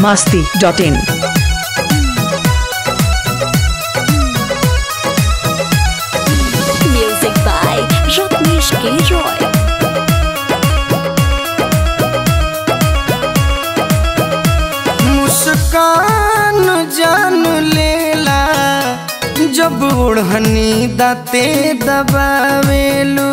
masti.in. Music by Ratnesh K. Roy. मुस्कान जान लेला जब ओढ़नी दाते दबावेलू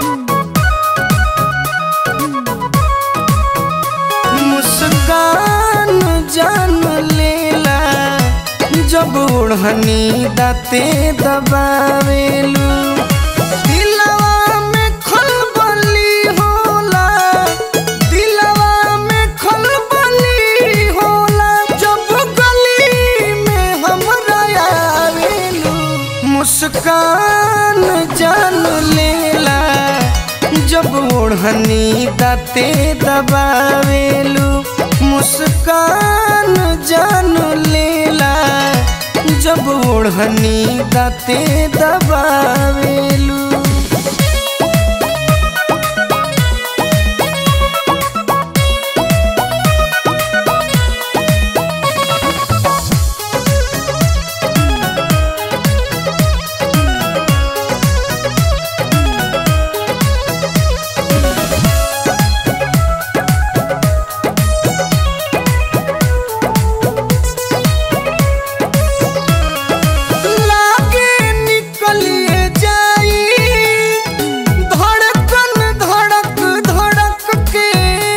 मुस्कान जान लेला जब ओढ़नी दाते दबावेलू दिलवा में खलबली होला दिलवा में खलबली होला जब गली में हमरा आवेलू मुस्कान जान लेला जब ओढ़नी दाते दबावेलू मुस्कान जान लेला जब ओढ़नी दाते दबावेलू लागे निकलिए जाई धड़कन धड़क धड़क के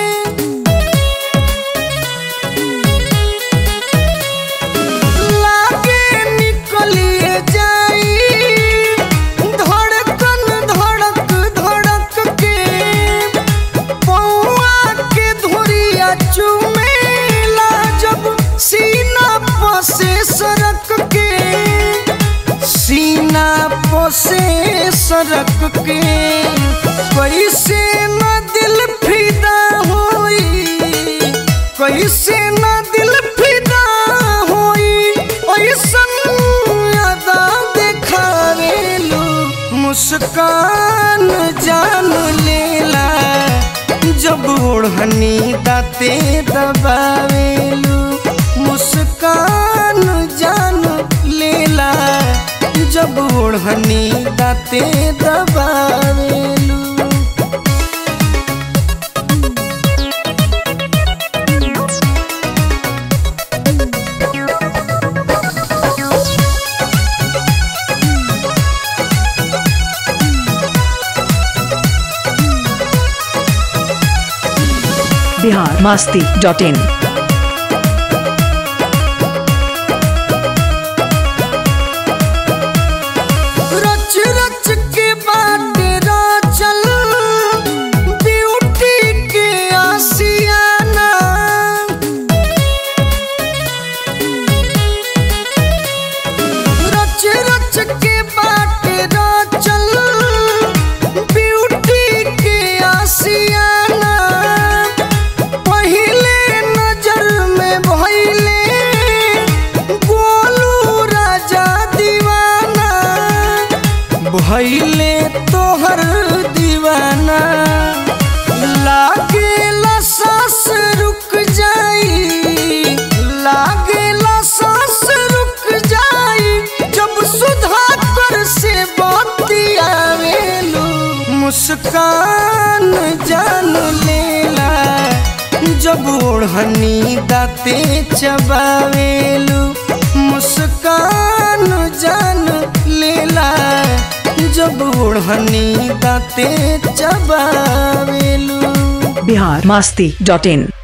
लागे निकलिए जाई धड़कन धड़क धड़क के पौआ के धुरिया चुमेला जब सीना पसे सरक के सीना पसे सरक के कैसे न दिल फिदा होई कैसे न दिल फिदा होई ऐसन अदा देखावेलू मुस्कान जान लेला जब ओढ़नी दाते दबावेलू मुस्कान जान लेला जब ओढ़नी दाते दबावेलू Bihar masti.in. रच रच के बाट चल ब्यूटी के आसियाना रच रच के बाट चल ब्यूटी के आसियाना पहिले नजर में भइले गोलू राजा दीवाना भइले तोहर दीवाना लागेला सांस रुक जाई लागेला सांस रुक जाई जब सुधा कर से बतियावेलू मुस्कान जान लेला जब ओढ़नी दाते चबावेलू मुस्कान जान लेला जब ओढ़नी दाते चबावेलू Bihar masti.in.